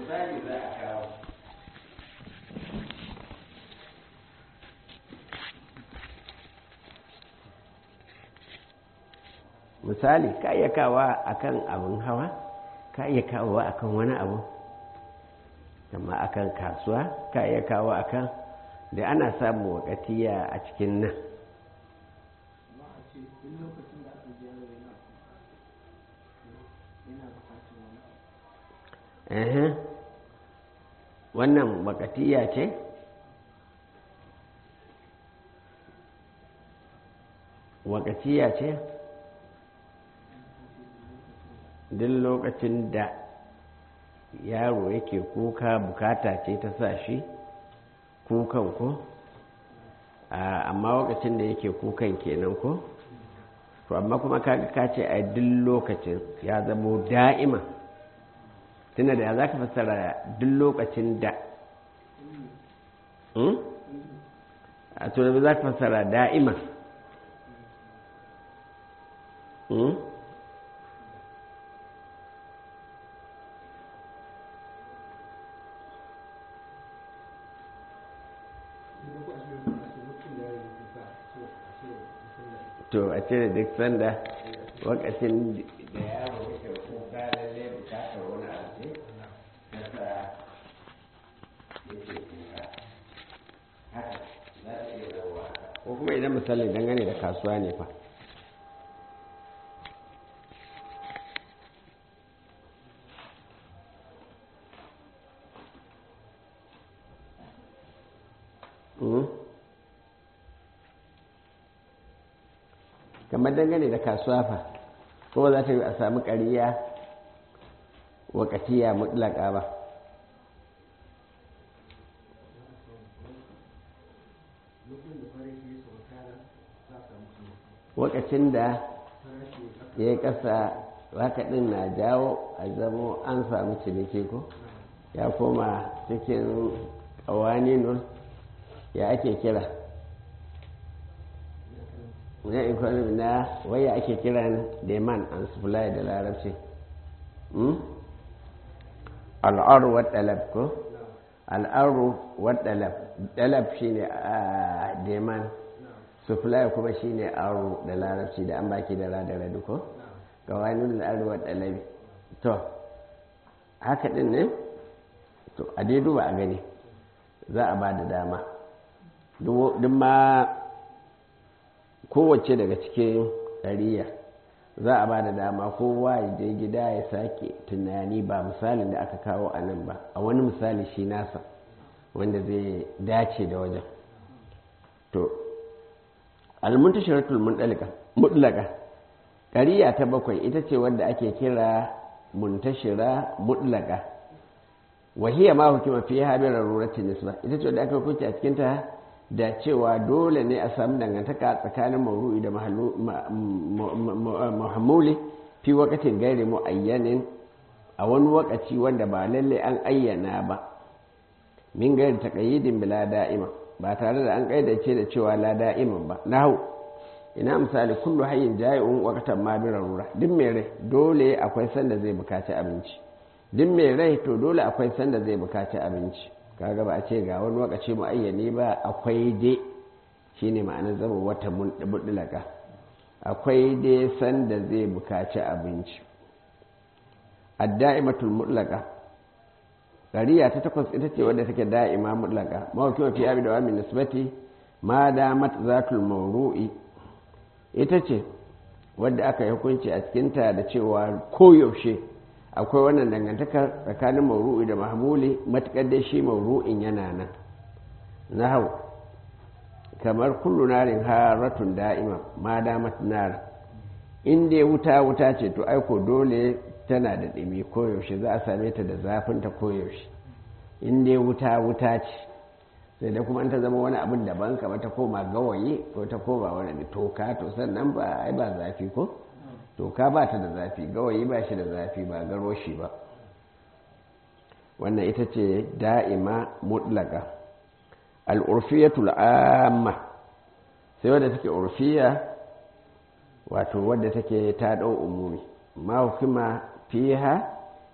misali za a kawo misali ka iya kawa akan abin hawa ka iya kawowa akan wani abu amma akan kasuwa ka iya kawo akan da ana samun wakatiya a cikin nan wannan wakatiya ce wakatiya ce duk lokacin da yaro yake kuka bukata ce ta sa shi kukan ko amma lokacin da yake kukan kenan ko to amma kuma kaga ka ce a duk lokacin ya zamo da'ima tunda da za ka fassara duk lokacin da a to da za ka fassara da'ima to a cire duk sanda wakacin da yaro yake kuka lalle bukatar wani abu ce nasa yake kuka haka za ta iya zauwa ko kuma idan misali dangane da kasuwa ne fa kamar dangane da kasuwa fa ko za ta yi a sami ƙariya wakatiya mutlaka ba wakacin da ya yi ƙasa wakaɗin na jawo a zamo an sami ciniki ko ya koma cikin ƙawaninun ya ake kira na economy na waya ake kiran demand and supply da larabci al'aru wa ɗalab ko al'aru wa ɗalab ɗalab shi ne a demand supply kuma shi ne aro da larabci da an baki da radara duko ga wani al'aru wa ɗalabi to haka ɗin ne to a dai duba a gani za a ba da dama duk ma kowace daga cikin ɗariya za a ba da dama kowa ya je gida ya sake tunani ba misalin da aka kawo a nan ba a wani misali shi nasa wanda zai dace da wajen to almuntashiratul mutlaka ƙariya ta bakwai ita ce wadda ake kira muntashira mutlaka wahiya ma hukuma fi habir ruratin nisba ita ce wadda aka hukunci a cikinta da cewa dole ne a samu dangantaka tsakanin mauru'i da muhammuli fi wakatin gairi mu'ayyanin a wani wakaci wanda ba lalle an ayyana ba min gairi taqayyidin bila da'ima ba tare da an kaidace da cewa la da'iman ba nahu ina misali kullu hayyin ja'iun waqtan ma bi rarura duk mai rai dole akwai sanda zai bukaci abinci duk mai rai to dole akwai sanda zai bukaci abinci kaga ba a ce ga wani wakaci muayyani ba akwai dai shine ma'anar zama wata mutlaka akwai dai sanda zai bukaci abinci ad-da'imatul mutlaka ƙariya ta takwas ita ce wadda take da'ima mutlaka mawaki fi abi da wa min nisbati ma damat zatul mawru'i ita ce wadda aka yi hukunci a cikinta da cewa koyaushe akwai wannan dangantakar tsakanin mawru'i da mahmuli matuƙar dai shi mawru'in yana nan na hau kamar kullu narin haratun da'ima ma damat nar in dai wuta wuta ce to aiko dole tana da ɗumi koyaushe za a same ta da zafinta koyaushe in dai wuta wuta ce sai da kuma ta zama wani abin daban kamar ta koma gawayi ko ta koma wani toka to sannan ba ai ba zafi ko toka ba ta da zafi gawayi ba shi da zafi ba garoshi ba wannan ita ce da'ima mutlaka al'urfiyatul amma sai wadda take urfiya wato wadda take ta ɗau umumi ma hukuma fiha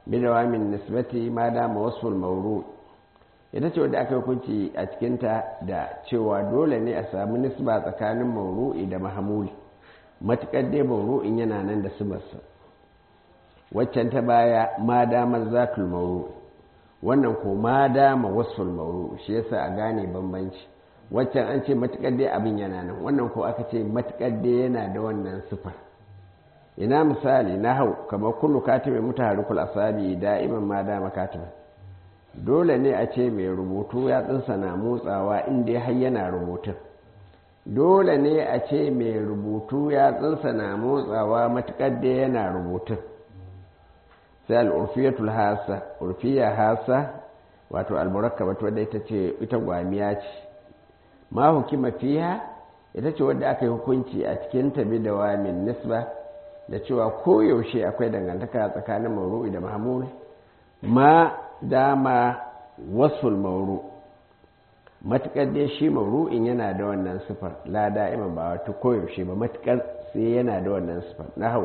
bidawamin nisbati ma dama wasful mauru ita ce wadda aka hukunci a cikinta da cewa dole ne a samu nisba tsakanin mauru'i da mahamuli matuƙar dai mauru'in yana nan da sibarsa waccan ta baya ma damar zatul mauru wannan ko ma dama wasful mauru shi yasa a gane bambanci waccan an ce matuƙar dai abin yana nan wannan ko aka ce matuƙar dai yana da wannan sifar ina misali na hau kamar kullu katibin mutaharikul asabi da'iman ma dama katibin dole ne a ce mai rubutu ya tsinsa na motsawa inda har yana rubutun dole ne a ce mai rubutu ya tsinsa na motsawa matuƙar da yana rubutun sai al'urfiyatul hasa urfiya hasa wato almurakkabat wadda ita ce ita gwamiya ce ma hukima fiha ita ce wadda aka yi hukunci a cikin tabi da wa min nisba da cewa koyaushe akwai dangantaka tsakanin mauru'i da mahmud ma dama wasful mauru matuƙar dai shi mauru'in yana da wannan sifar la da'ima ba wata koyaushe ba matuƙar sai yana da wannan sifar na hau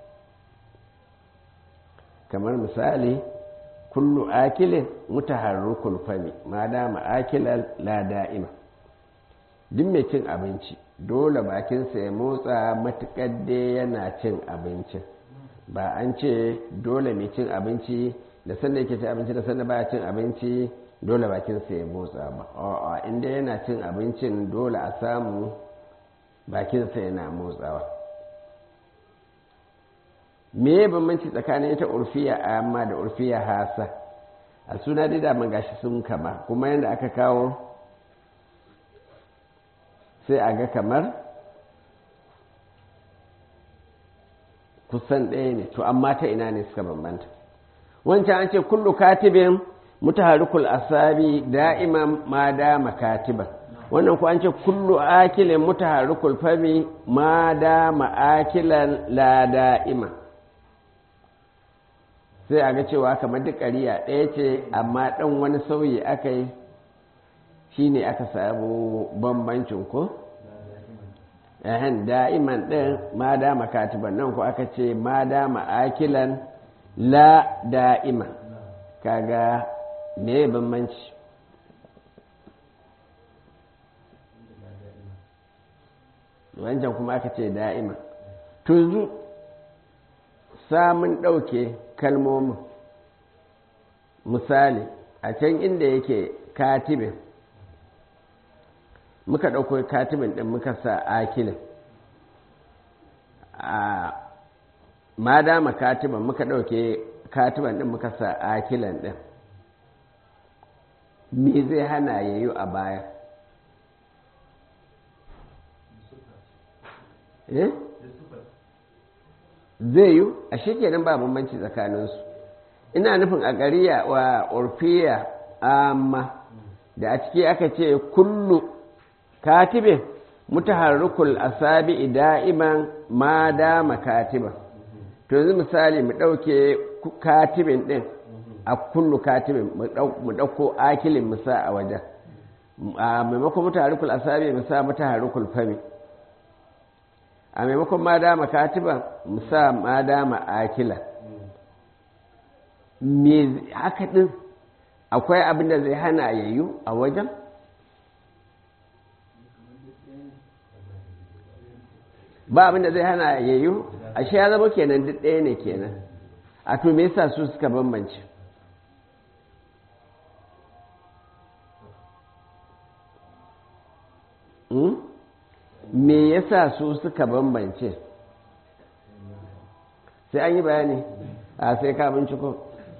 kamar misali kullu akilin mutaharrukul fami ma dama akilan la da'ima duk mai cin abinci dole bakinsa ya motsa matuƙar dai yana cin abincin ba an ce dole mai cin abinci da sanda yake cin abinci da sanda baya cin abinci dole bakinsa ya motsa ba a'a inda yana cin abincin dole a samu bakinsa yana motsawa me ya bambanci tsakanin ita urfiya amma da urfiya hasa a suna dai da gashi sun kama kuma yadda aka kawo sai a ga kamar kusan ɗaya ne to amma ta ina ne suka bambanta wancan an ce kullu katibin mutaharikul asabi da'iman ma dama katiban wannan ku an ce kullu akilin mutaharikul fami ma dama akilan la da'ima sai a ga cewa kamar duk ƙariya ɗaya ce amma ɗan wani sauyi aka yi shi ne aka samu bambancin ko ehen da'iman ɗin ma dama katiban nan ku aka ce ma dama akilan la da'ima kaga me bambanci wancan kuma aka ce da'ima tunzu samun ɗauke kalmomin misali a can inda yake katibin muka ɗauko katibin ɗin muka sa akilin a ma dama katiban muka ɗauke katiban ɗin muka sa akilan ɗin me zai hana ya yi a baya eh zai yi a shekenan ba bambanci tsakaninsu ina nufin a gariya wa orfiya amma da a ciki aka ce kullu katibin mutaharrukul asabi da'iman ma dama katiban to yanzu misali mu ɗauke katibin ɗin a kullu katibin mu ɗauko akilin musa a wajen a maimakon mutaharrukul asabi musa mutaharrukul fami a maimakon ma dama katiban musa ma dama akila me haka ɗin akwai abin da zai hana yayyu a wajen ba abin da zai hana yayyu ashe ya zama kenan duk ɗaya ne kenan a to me yasa su suka bambance me yasa su suka bambance sai an yi bayani a sai ka binciko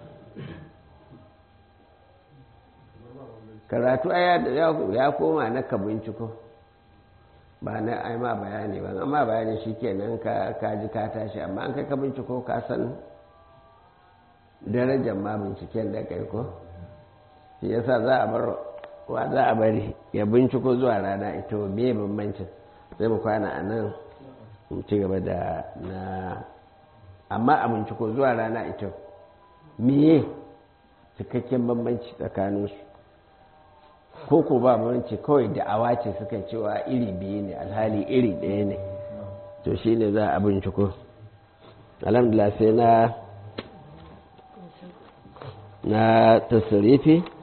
karatu ya koma na ka binciko ba na ai ma bayani ba amma bayani shi kenan ka ji ka tashi amma an kai ka binciko ka san darajar ma binciken da kai ko shi yasa za a bar wa za a bari ya binciko zuwa rana ita me bambancin sai mu kwana a nan mu ci gaba da na amma a binciko zuwa rana ita meye cikakken bambanci tsakaninsu ko ko ba bambanci kawai da'awa ce suka cewa iri biyu ne alhali iri ɗaya ne to shi ne za a binciko alhamdulillah sai na na tasirifi